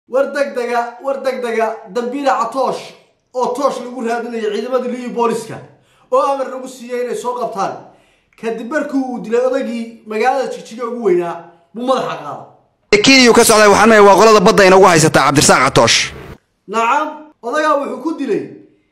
war degdega war degdega dambiila catoosh oo toosh lagu raadinayo ciidamada liyi booliska oo amar lagu siiyey inay soo qabtaan kadib markii uu dilay odagii magaalada jigjiga ugu weynaa buu madaxa qaada kiniyu ka socday waxaan leeyahay waa qolada badda inagu haysataa cabdirasaaq catoosh nacam odagaa wuxuu ku dilay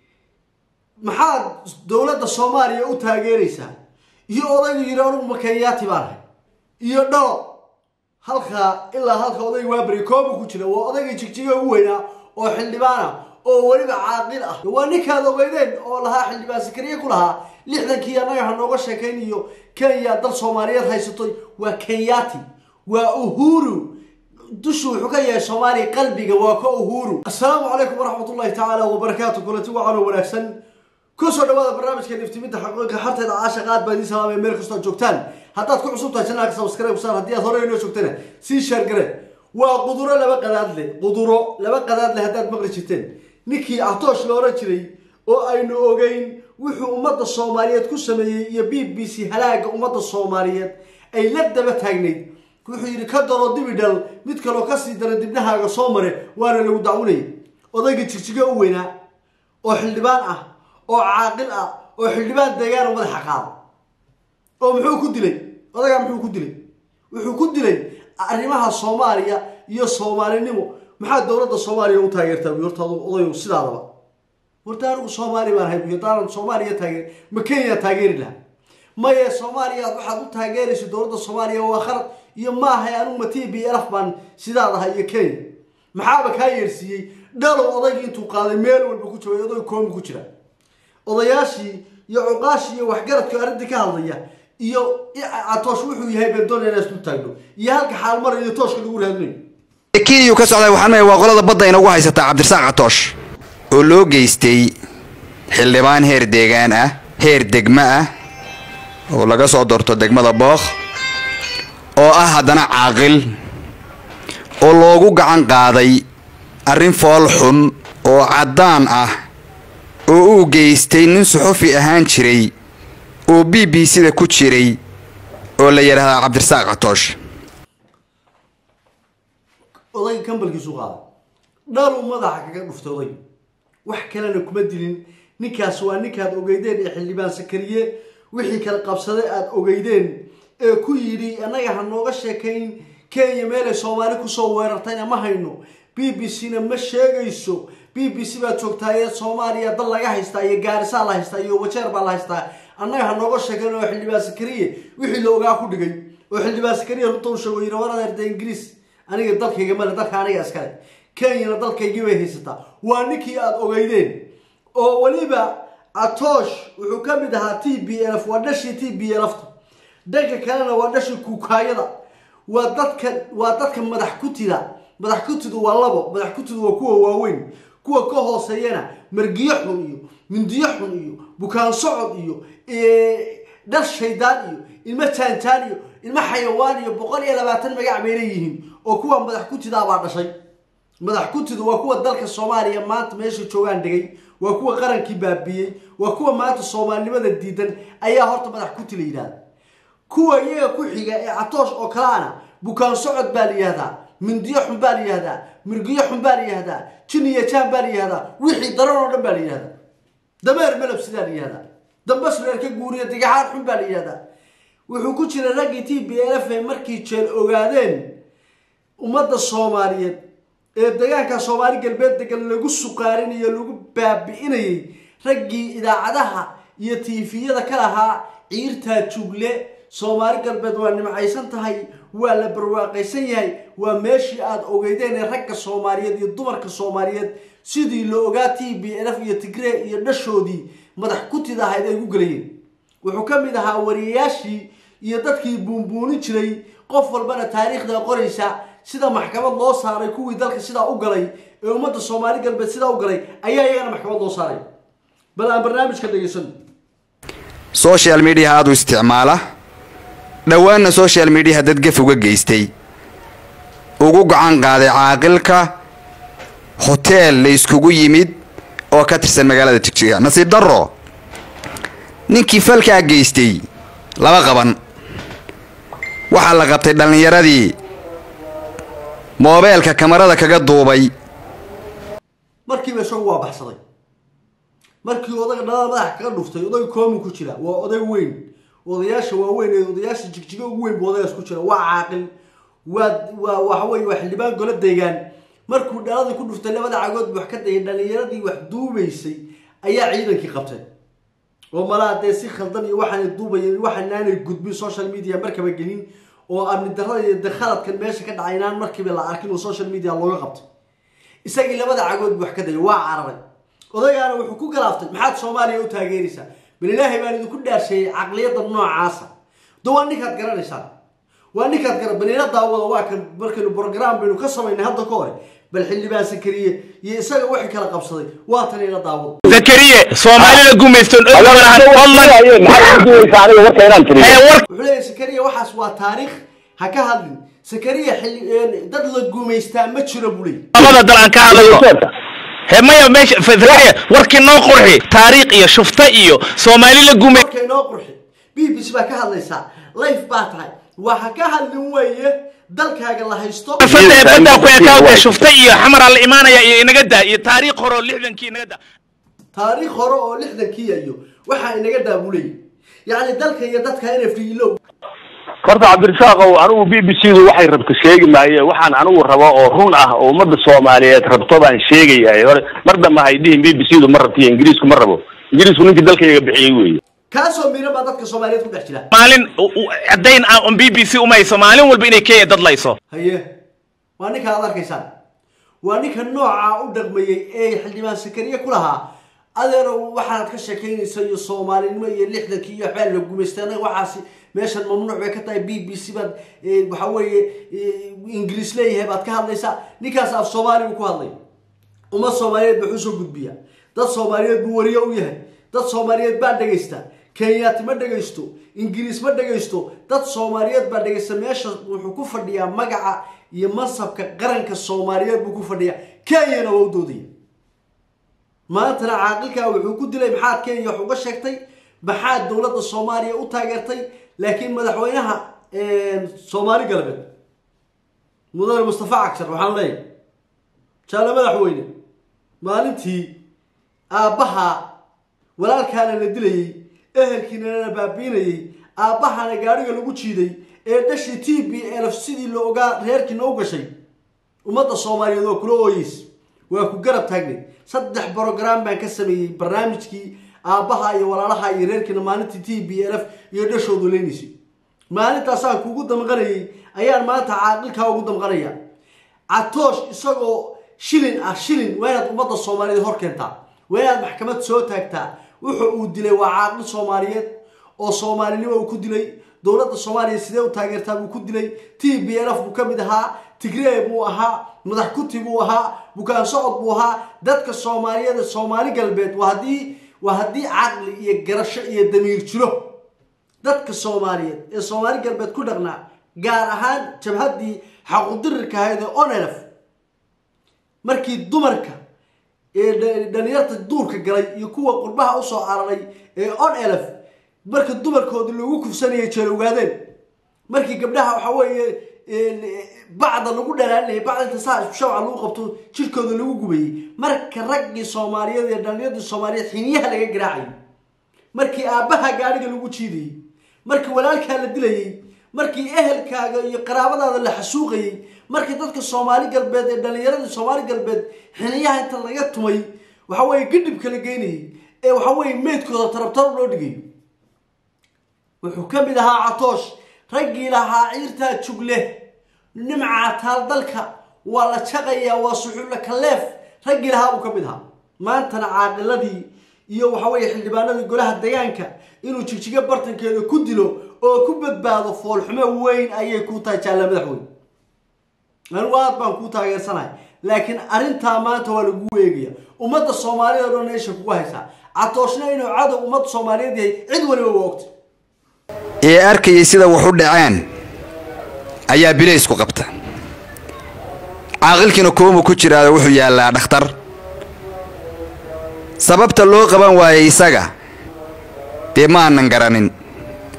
maxaad dowladda soomaaliya u taageeraysaa iyo odaygu yidhi anugu makenyaati baan ahay iyo dhalo halkaa ilaa halka odayga waaberi koobu ku jira waa odaygii jigjiga ugu weynaa oo xildhibaana oo weliba caaqil ah waa ninkaad ogeydeen oo lahaa xildhibaan sakariye ku lahaa lixdankii annaga ha nooga sheekayn iyo kenya dal soomaaliyeed haysatoy waa kenyaati waa uhuru dushu wuxuu ka yahay soomaaliya qalbiga waa ka uhuru assalaamu calaykum waraxmatullahi tacaala wabarakaatu kulanti wacanoo wanaagsan kusoo dhawaada barnaamijka iftiminta xaqiiqa harteeda caasha qaad baa idiin salaamay meel kastoo joogtaan haddaad ku cusub tahay channelka subscribe ku saar haddii aad hore inoo joogtana sii sheer gare waa quduro laba qadaad leh quduro laba qadaad leh haddaad maqli jirteen ninkii atoosh la oran jiray oo aynu ogeyn wuxuu ummadda soomaaliyeed ku sameeyey iyo b b c halaaga ummadda soomaaliyeed ay la daba taagnayd wuxuu yidhi ka daro dibidhal mid kaloo kasii dara dibnahaaga soo mare waana lagu dacwinayay odaygii jigjiga u weynaa oo xildhibaan ah oo caaqil ah oo xildhibaan deegaana madaxa qaada oo muxuu ku dilay odagaa muxuu ku dilay wuxuu ku dilay arrimaha soomaaliya iyo soomaalinimo maxaa dowladda soomaaliya u taageertaa buy horta odayu sidaadaba horta anigu soomaali baan hay buy haddaanan soomaaliya taageer ma kenya taageeri lahaa maye soomaaliya waxaad u taageerayso dowladda soomaaliya waa khalad iyo maahay anigu ma t b lf baan sidaad ahay iyo kenya maxaaba kaa yeersiiyey dhalow odaygii intuu qaaday meel walba ku jooga oday koomi ku jira odayaashii iyo cuqaashii iyo waxgaradka arrintii ka hadlaya iyo catoosh wuxuu yahay bendoon inaa isku taagno iyo halka xaalmara iyo tooshka lagu raadinayo kiniyu ka socday waxaan leeyahay waa qolada badda inagu haysataa cabdirasaaq catoosh oo loo geystay xildhibaan heer deegaan ah heer degmo ah oo laga soo doorto degmada bookh oo ah haddana caaqil oo loogu gacan qaaday arrin fool xun oo caddaan ah oo uu geystay nin suxufi ahaan jiray oo b b c-da ku jiray oo la yidhaahdaa cabdirasaaq catoosh odayga kambalkiisu qaada dhaluu madaxa kaga dhuftay odayga wax kalena kuma dilin ninkaas waa ninkaad ogeydeen ee xildhibaan sakariye wixii kala qabsaday aada ogeydeen ee ku yidhi annaga ha nooga sheekayn kenya meelay soomaali kusoo weerartayna ma hayno b b c na ma sheegayso b b c baad joogtaa ee soomaaliya dal laga haystaa iyo gaarisaa la haystaa iyo wajeer baa la haystaa annaga ha nooga sheekayn oo xildhibaan sakariye wixii la ogaa ku dhigay oo xildhibaan sakariye runta u sheego yidhi war adeerta ingiriis aniga dalkayga male dalka aniga iskale kenyana dalkaygii bay haysataa waa ninkii aada ogeydeen oo weliba atoosh wuxuu ka mid ahaa t b lf waa dhashii t b lfta dhanka kalena waa dhashii kuukaayada waa dadka waa dadka madax kutida madax kutidu waa labo madax kutidu waa kuwa waaweyn kuwa ka hooseeyana margiyo xun iyo mindiyo xun iyo bukaan socod iyo dhar shaydaan iyo ilmo jaanjaan iyo ilmo xayawaan iyo boqol iyo labaatan magac bay leeyihiin oo kuwa madax kutidaabaa dhashay madax kutidu waa kuwa dalka soomaaliya maanta meesha joogaan dhigay waa kuwa qarankii baabiyey waa kuwa maanta soomaalinimada diidan ayaa horta madax kuti la yidhahda kuwa iyaga ku xiga ee catoosh oo kaleana bukaan socod baa la yihahdaa mindiyo xun baa la yihahdaa mirgiyo xun baa la yihahdaa jin iyo jaan baa la yihahdaa wixii daran oo dhan baa la yihahdaa dameer melab sidaa la yihahdaa dambas reer ka guuriya digaxaan xun baa la yihahdaa wuxuu ku jira raggii t b l f markii jeel ogaadeen ummadda soomaaliyeed ee deegaanka soomaali galbeed degan lagu suqaarinayo lagu baabi'inayay raggii idaacadaha iyo tiifiyada ka lahaa ciirtaa jugle soomaali galbeed waa nimcaysan tahay waa la barwaaqaysan yahay waa meeshii aada ogeydeen ee ragga soomaaliyeed iyo dumarka soomaaliyeed sidii la ogaa t b lf iyo tigree iyo dhashoodii madax kutid ahayd ay gu gelayeen wuxuu ka mid ahaa wariyayaashii iyo dadkii buunbuunin jiray qof walbana taariikhda qoraysa sida maxkamad loo saaray kuwii dalka sidaa u galay ee ummadda soomaali galbeed sidaa u galay ayaa iyagana maxkamad loo saaray bal aan barnaamijka dhegaysano social mediaha aada u isticmaala dhowaanna social mediaha dad gaf uga geystay ugu gacan qaaday caaqilka hoteel la iskugu yimid oo ka tirsan magaalada jigjiga nasiib darro ninkii falkaa geystay laba qaban waxaa la qabtay dhallinyaradii moobeelka kamarada kaga duubay markiiba isagu waa baxsaday markii odaga dhalada madaxa kaga dhuftay oday koomu ku jira waa oday weyn odayaasha waaweyn ee odayaasha jigjiga ugu weyn buu odagaas ku jira waa caaqil waa waa waxa weye waa xildhibaan golo deegaan markuu dhaladii ku dhuftay labada cagood buu wax ka dayay dhalinyaradii wax duubaysay ayaa ciidankii qabtay oo malaa dee si khaldan iyo waxaanay duubayen waxaanaanay gudbin social media markaba gelin oo amni darrada iyo de khaladkan meesha ka dhacay inaan markiiba la arkin oo social media looga qabtay isagii labada cagood buu wax ka dayay waa cararay odaygaana wuxuu ku galaaftay maxaad soomaaliya u taageeraysaa bal ilaahay baan idinku dhaarsheeyey caqliyadda noocaasa do waa ninkaad garanaysaan waa ninkaad gara baniila daawada waa kan markaynu brogram baynu ka samaynay hadda ka hore bal xildhibaan sakariye iyo isaga wixii kala qabsaday waa tan ila daawada zakariye soomaalida gumaystoon og malahan fadlan maxaad ku duwaysaa aniga warka inaan tiriyo ee war wuxuu leeyahay sakariya waxaas waa taariikh ha ka hadlin sakariya xilli dad la gumaystaa ma jiro buu leeyahy labada dal aan ka hadlayno he maya meesha f- zakariya warkii noo qurxi taariikh iyo shufta iyo soomaali la gumay marka inoo qurxi b b c baa ka hadlaysaa life baa tahay waa ha ka hadlin weeye dalkaaga la haysto fada ee baddaa ku ekaawda shufta iyo xamaraa la imaanaya iyo inaga daa iyo taariikh hore oo lixdankii inaga daa taariikh hore oo lixdankiya iyo waxaa inaga daabulayay yacni dalka iyo dadka n f d ilow horta cabdirasaaqow anigu b b c du waxay rabto sheegi maaye waxaan anigu rabo oo run ah oo ummadda soomaaliyeed rabto baan sheegayahay hore mar dambe hay dhihin b b c du ma rabto iyo ingiriisku ma rabo ingiriisku ninkii dalkayga bixiyey weeye kaasoo miran baa dadka soomaaliyeed ku dhex jira maalin u- u- caddayn ah on b b c umayso maalin walba inay kenya dad layso haye waa ninka aad arkaysaan waa ninka nooca u dhaqmayey ee xildhibaan sakariye ku lahaa adeero waxaad ka sheekaynaysa iyo soomaalinimo iyo lixdankii iyo waxbaa la gumaystay anaga waxaasi meeshan mamnuuc bay ka tahay b b c baad eh, waxa weeye eh, ingiriis leeyahay baad ka hadlaysaa ninkaas af soomaali buu ku hadlay ummad soomaaliyeed buu usoo gudbiya dad soomaaliyeed buu wariye u yahay dad soomaaliyeed baa dhegaysta kenyaati ma dhegaysto ingiriis ma dhegaysto dad soomaaliyeed baa dhegaysta meesha wuxuu ku fadhiyaa magaca iyo mansabka qaranka soomaaliyeed buu ku fadhiyaa kenyana waa u doodaya maantana caaqilkaa wuxuu ku dilay maxaad kenya wax uga sheegtay maxaad dowladda soomaaliya u taageertay laakiin madaxweynaha soomaali galbeed mudane mustafa cagshar waxaan leeyahay jaale madaxweyne maalintii aabbaha walaalkaana la dilayey ehelkiina la baabiinayey aabbahana gaadhiga lagu jiiday ee dhashii t b elf sidii la ogaa reerkiina u gashay ummadda soomaaliyeed waa kula ooyeys waa ku garab taagnay saddex brogram baan ka sameeyey barnaamijkii aabbaha iyo walaalaha iyo reerkiina maalintii t b l f iyo dhashoodu leynaysay maalintaasaan kugu damqanayay ayaan maanta caaqilkaa ugu damqanaya catoosh isagoo shilin ah shilin waa inaad ummadda soomaaliyeed hor keentaa waa inaad maxkamad soo taagtaa wuxuu uu dilay waa caaqil soomaaliyeed oo soomaalinimo uu ku dilay dowladda soomaaliya sidee u taageertaa buu ku dilay t b l f buu ka mid ahaa tigree buu ahaa madax kuti buu ahaa bukaan socod buu ahaa dadka soomaaliyeed ee soomaali galbeed waa haddii waa haddii caqli iyo garasho iyo damiir jiro dadka soomaaliyeed ee soomaali galbeed ku dhaqnaa gaar ahaan jabhaddii xaqudirirka ahayd ee onelf markii dumarka ee dha- dhalinyarta duurka galay iyo kuwa qurbaha usoo cararay ee on elf marka dumarkoodii lagu kufsanayay jeelowgaadeen markii gabdhaha waxa weeye bacda lagu dhalaalinayay bacda inta saa isku shabca lagu qabto jirkooda lagu gubayey marka raggii soomaaliyeed iyo dhalinyardii soomaaliyeed xiniyaha laga garaacayay markii aabbaha gaadhiga lagu jiidayey markii walaalkaa la dilayey markii ehelkaaga iyo qaraabadaada la xasuuqayey markii dadka soomaali galbeed ee dhalinyaradii soomaali galbeed xiniyaha inta laga tumay waxa weeye gidhibka la geynayey ee waxa weeye meydkooda tarabtarab loo dhigay wuxuu ka mid ahaa catoosh raggii lahaa ciirtaa jugle nimca taal dalka waa la jaqayaa waa suxulla kaleef raggii lahaa buu ka mid ahaa maantana caaqiladii iyo waxa weeye xildhibaanadii golaha degaanka inuu jigjigo bartankeeda ku dilo oo ku badbaado foolxumo weyn ayay kuu tahay jaalla madaxweyne anigu aad baan kuu taageersanahay laakiin arrintaa maanta waa lagu eegaya ummadda soomaaliyeed oo dhan meesha kugu haysaa catooshna inuu cadow ummadda soomaaliyeed yahay cid waliba waa ogta ee arkayay sida wax u dhaceen ayaa bilaysku qabta caaqilkiina koomu ku jiraado wuxuu yaallaa dhakhtar sababta loo qaban waayay isaga dee ma aanan garanin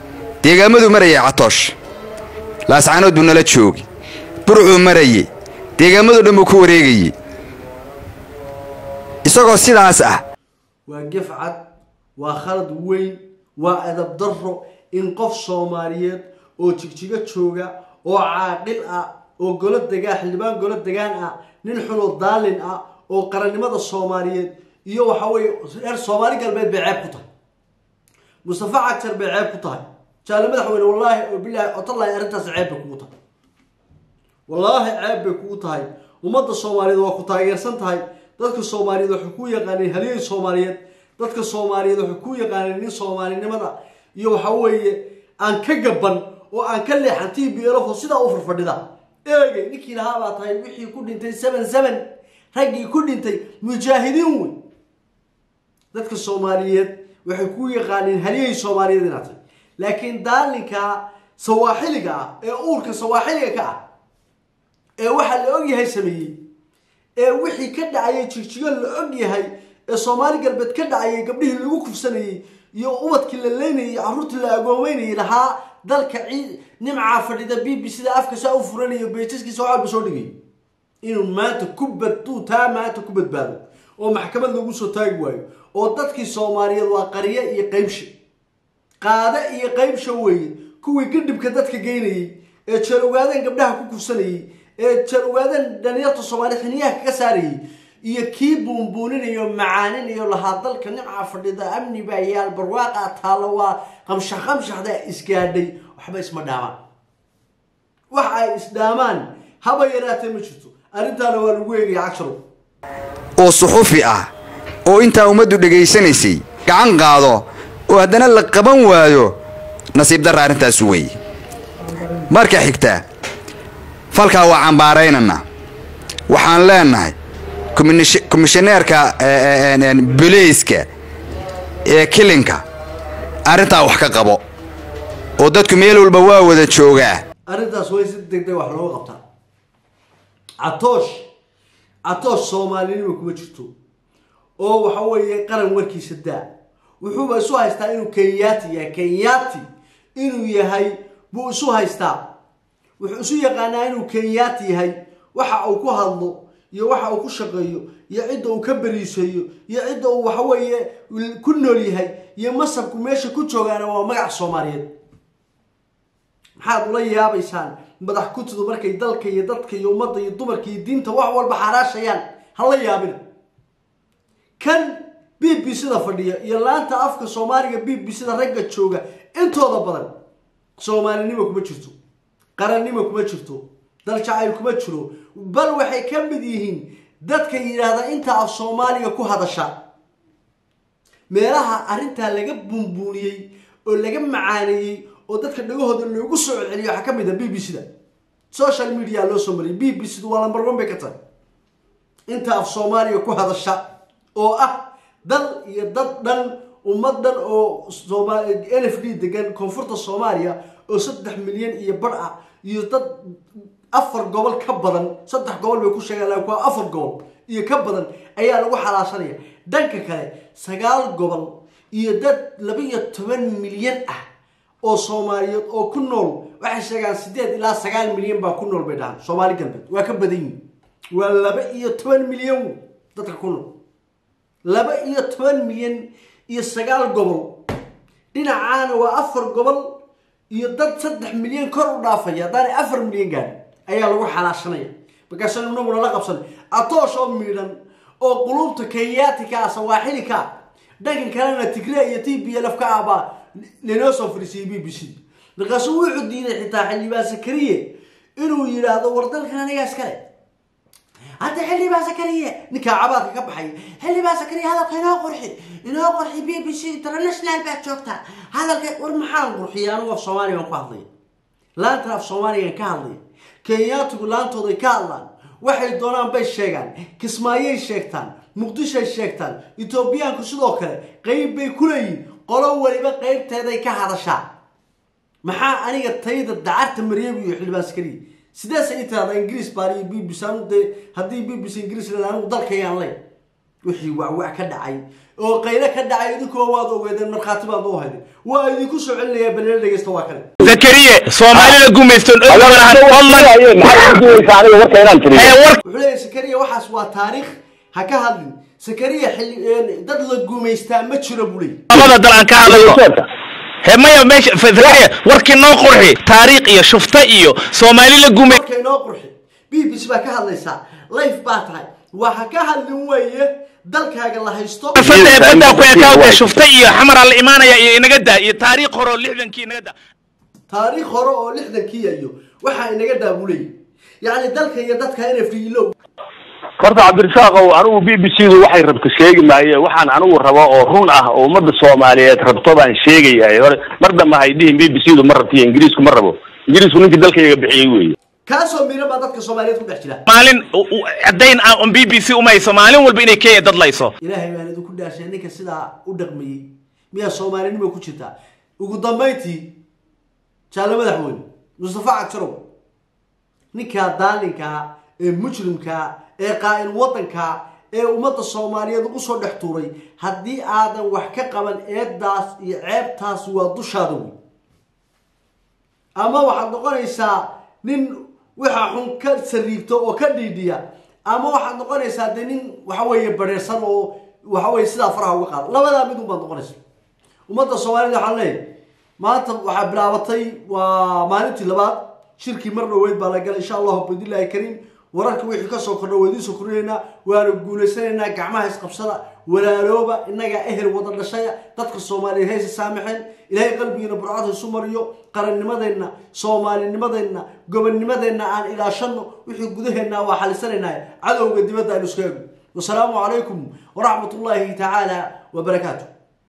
deegaamadu marayay catoosh laascanood buu nala joogi burcuu marayey deegaamado dhan buu ku wareegayey isagoo sidaas ah waa gefcad waa khalad weyn waa adab darro in qof soomaaliyeed oo jigjigo jooga oo caaqil ah oo golo degaan xildhibaan golo degaan ah nin xunoo daalin ah oo qarannimada soomaaliyeed iyo waxa weeye reer soomaali galbeed bay ceeb ku tahay mustafa cagjar bay ceeb ku tahay jaale madaxweyne wallaahi oo bilaahi otallahi arrintaas ceeb bay kugu tahay wallaahi ceeb bay kugu tahay ummadda soomaaliyeed waa ku taageersan tahay dadka soomaaliyeed waxay ku yaqaaneen halyey soomaaliyeed dadka soomaaliyeed waxay ku yaqaaneen nin soomaalinimada iyo waxa weeye aan ka gaban oo aan ka leexan t b lfo sidaa u farfadhida eegay ninkii lahaa baa tahay wixii ku dhintay seven seven raggii ku dhintay mujaahidiin wey dadka soomaaliyeed waxay ku yaqaaneen halyey soomaaliyeed inaad tahay laakiin daalinka sawaaxiliga ah ee uurka sawaaxiliga ka ah ee waxaa la og yahay sameeyey ee wixii ka dhacayay jigjigo la og yahay ee soomaali galbeed ka dhacayay gabdhihii lagu kufsanayey iyo ubadkii la leynayay carruurtii la agoomeynayay lahaa dalka ciid nimcaa fadhida b b c da afka saa u furanayo beejaskiisa waxalba soo dhigay inuu maanta ku baduu taa maanta ku badbaado oo maxkamad lagu soo taagi waayo oo dadkii soomaaliyeed waa qarye iyo qaybsha qaade iyo qaybsha weeye kuwii gadhibka dadka geynayey ee jeel ogaadeen gabdhaha ku kufsanayey ee jeel ogaadeen dhalinyarta soomaaliya xiniyaha kaga saarayey iyo kii buunbuuninayo macaaninayo lahaa dalka nimca fadhida amni baa yaal barwaaqa taalo waa qamshax qamshaxda isgaadhay waxba isma dhaamaan wax ay isdhaamaan haba yaraatee ma jirto arrintaana waa lagu eegaya cagsharo oo suxufi ah oo intaa ummaddu dhegaysanaysay gacan qaado oo haddana la qaban waayo nasiib darra arrintaas weeye marka xigta falkaa waa cambaaraynana waxaan leenahay komish- komishaneerka boleyska ee kilinka arrintaa wax ka qabo oo dadku meel walba waa wada joogaa arrintaas way si degdeg wax looga qabtaa catoosh catoosh soomaalinima kuma jirto oo waxa weeye qaran warkiisa daa wuxuuba isu haystaa inuu kenyaati yahay kenyaati inuu yahay buu isu haystaa wuxuu isu yaqaanaa inuu kenyaati yahay waxa uu ku hadlo iyo waxa uu ku shaqeeyo iyo cidda uu ka beriiseeyo iyo cidda uu waxa weeye ku nool yahay iyo masabku meesha ku joogaana waa magac soomaaliyeed maxaad ula yaabaysaan madax kutidu markay dalka iyo dadka iyo ummadda iyo dumarka iyo diinta wax walba xaraashayaan hala yaabina kan b b c da fadhiya iyo laanta afka soomaaliga b b c da ragga jooga intooda badan soomaalinimo kuma jirto qarannimo kuma jirto dal jacayl kuma jiro bal waxay ka mid yihiin dadka yidhaahda inta af soomaaliga ku hadasha meelaha arrintaa laga buunbuuniyey oo laga macaaneeyey oo dadka dhagahooda loogu soo celceliyo waxaa ka mid a b b c da social media loo soo mariyay b b c du waa lambar one bay ka tahay inta af soomaaliga ku hadasha oo ah dal iyo dad dhan ummad dhan oo sooma n f d degan koonfurta soomaaliya oo saddex milyan iyo bar ah iyo dad afar gobol ka badan saddex gobol bay ku sheegaan laakiin waa afar gobol iyo ka badan ayaa lagu xalaashanaya dhanka kale sagaal gobol iyo dad laba iyo toban milyan ah oo soomaaliyeed oo ku nool waxay sheegaan sideed ilaa sagaal milyan baa ku nool bay dhahaan soomaali galbeed waa ka badan yihin waa laba iyo toban milyan dadka ku nool laba iyo toban milyan iyo sagaal gobol dhinacaana waa afar gobol iyo dad saddex milyan kor u dhaafaya haddaanay afar milyan gaadhin ayaa lagu xalaashanaya markaasaan inaguna la qabsanay atoosh oo miidhan oo qulubta kenyatika ah sawaaxilika ah dhankan kalena tigre iyo t b l f ka ah baa lanoo soo fadhiisiyey b b c markaasuu wuxuu diiday xitaa xildhibaan sakariye inuu yidhaahdo war dalkan anigaa iskale hadda xildhibaan sakariye ninkaa cabaadka ka baxay xildhibaan sakariye hadalka inoo qurxi inoo qurxi b b c international baad joogtaa hadalka war maxaan qurxiyay anigu af soomaaligan ku hadlaya laantan af soomaaligan ka hadlaya kenyaatigu laantooday ka hadlaan waxay doonaan bay sheegaan kismaayay sheegtaan muqdishoay sheegtaan etoobiyaanku sidoo kale qeyb bay ku leeyihin qolo weliba qeybteeday ka hadashaa maxaa aniga tayda dacarta maryam iyo xildhibaan sakariye sideesa ii tirahdaa ingiriis baan iyo b b c anu dee haddii b b c ingiriis leeda anigu dalkayaan ley wixii wacwac ka dhacay oo qaylo ka dhacay idinkoo waad ogeedeen markhaati baad u hayden waa idinku soo celinayaa balila dhegeysta waa kale zakariye soomaalida gumaysto wuxuu leeyahay sakariya waxaas waa taariikh ha ka hadlin sakariya xilli dad la gumaystaa ma jiro buu leeyahy labada dal aan ka hadlayno he maya meesha zakariye warkii noo qurxi taariikh iyo shufta iyo soomaali la gumay marka inoo qurxi b b c baa ka hadlaysaa life baa tahay waa ha ka hadlin weeye dalkaaga la haysto fada ee baddaa ku ekaawda shufta iyo xamaraa la imaanaya iyo inaga daa iyo taariikh hore oo lixdankii inaga daa taariikh hore oo lixdankiiya iyo waxaa inaga daabulay yacni dalka iyo dadka inay friilow horta cabdirasaaqow anigu b b c du waxay rabto sheegi maaye waxaan anigu rabo oo run ah oo ummadda soomaaliyeed rabto baan sheegayahay hore mar dambe hay dhihin b b c du ma rabtiyo ingiriisku ma rabo ingiriisku ninkii dalkayga bixiyey weeye kaasoo miran baa dadka soomaaliyeed ku dhex jira maalin caddayn ah on b b c umayso maalin walba inay kenya dadlayso ilaahay baan idinku dhaashay ninka sidaa u dhaqmayey miyaa soomaalinimo ku jirtaa ugu dambayntii jaalle madaxweyne mustafa cagsarow ninkaa daalinkaa ee mujrimkaa ee qaa'il waddankaa ee ummadda soomaaliyeed ugu soo dhex tuuray haddii aadan wax ka qaban eedaas iyo ceebtaas waa dushaada wey ama waxaad noqonaysaa nin waxa xun ka sariigto oo ka dhiidhiya ama waxaad noqonaysaa dee nin waxa weeye bareersan oo waxa weye sidaa faraha uga qaada labadaa mid unbaad noqonaysa ummadda soomaaliyed waxaan leeyahay maanta waxaa bilaabatay waa maalintii labaad shirkii mar dhoweyd baa la galay insha allahu bidillaahi kariim wararka wixii kasoo kordha waa idiin soo kordhinaynaa waana guulaysanaynaa gacmaha isqabsada walaalooba innagaa ehel wada dhashaya dadka soomaaliyeed hayse saamaxeen ilaahay qalbigiina burcad haysu mariyo qarannimadeenna soomaalinimadeenna gobonnimadeenna aan ilaashano wixii gudaheenna waa xalisanaynaa cadowga dibadda aynu iska eegno wasalaamu calaykum waraxmat ullaahi tacaala wabarakaatu